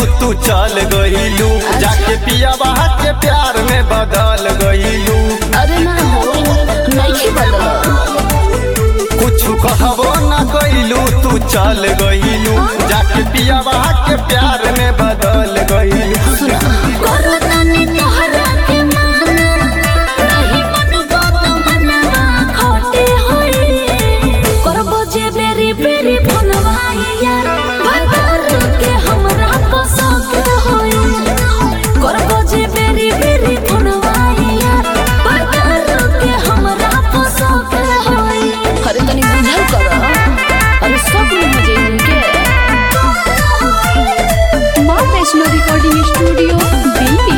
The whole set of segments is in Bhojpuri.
तू चल गइलू जाके पियावा के प्यार में बदल गइलू अरे ना हो नहीं बदल कुछ कहबो ना कइलू तू चल गइलू जाके पियावा के प्यार में बदल गइलू सुना करो तनी तोहरा के माना नहीं बनबो तो मनवा खोटे होई करबो जे बेरी बेरी बनवाई यार भगर के हमरा को शौक होई करबो जे बेरी बेरी बनवाई यार भगर के हमरा को शौक होई अरे तनी बुझल कर अरे सब में मजे इनके माँ वैष्णो रिकॉर्डिंग स्टूडियो दिल्ली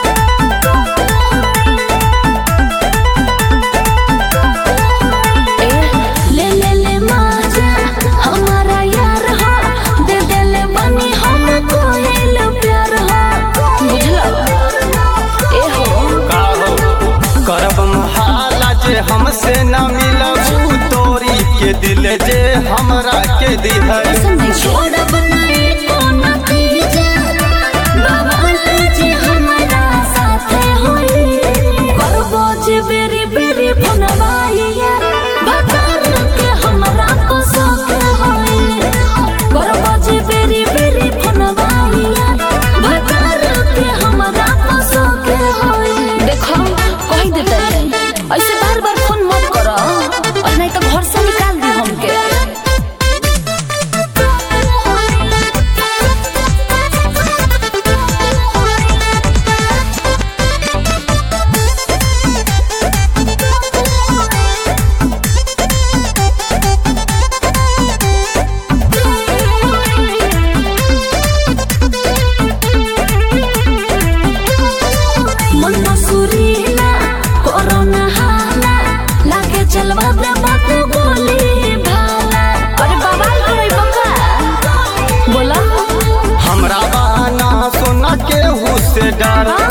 ले ले ले माजा हमारा यार हो दे दे ले बनी हम कोयल प्यार हो बुझला ए हो का हो करब महाला जे हमसे न मिलबू तोरी के दिल जे हमरा के दिहल नहीं छोड़ बनाए को न कीजे बाबा जी हमारा साथ होई करबो जे बेरी बेरी बनवाई यार भगवान के हमरा को शौक होई करबो जे बेरी बेरी बनवाई यार भगवान के हमरा को शौक होई देखो कह देते ऐसे बार बार फोन मत करो और नहीं तो घर से निकाल दी हमके मन मसूरीला कोरोना हाला लागे चलवा दे बात गोली भाला अरे बवाल करे बका बोला हमरा बाना सोना के से डर